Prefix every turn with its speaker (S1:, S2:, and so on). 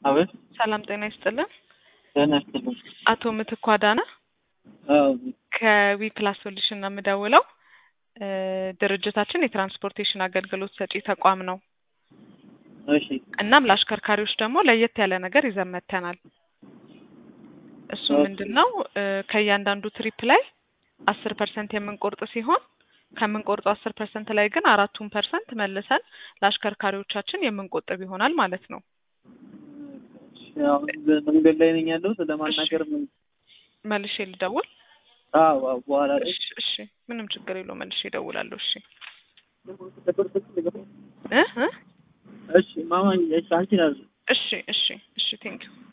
S1: አቤት
S2: ሰላም ጤና ይስጥልን።
S1: ጤና ይስጥልኝ።
S2: አቶ ምትኩ አዳነ
S1: አዎ
S2: ከዊ ፕላስ ሶሉሽን ነው የምደውለው። እ ድርጅታችን የትራንስፖርቴሽን አገልግሎት ሰጪ ተቋም ነው።
S1: እሺ
S2: እናም ለአሽከርካሪዎች ደግሞ ለየት ያለ ነገር ይዘን መጥተናል። እሱ
S1: ኦኬ።
S2: ምንድን ነው እ ከእያንዳንዱ ትሪፕ ላይ አስር ፐርሰንት የምንቆርጥ ሲሆን ከምንቆርጠው አስር ፐርሰንት ላይ ግን አራቱን ፐርሰንት መልሰን ለአሽከርካሪዎቻችን የምንቆጥብ ይሆናል ማለት ነው።
S1: እሺ፣ አሁን መንገድ ላይ ነኝ ያለሁት ለማናገር ምን
S2: መልሼ ልደውል?
S1: አዎ አዎ በኋላ ላይ
S2: እሺ እሺ፣ ምንም ችግር የለው መልሼ እደውላለሁ። እሺ እ እ
S1: እሺ ማማ እሺ አንቺ ናችሁ
S2: እሺ እሺ እሺ ቴንኪው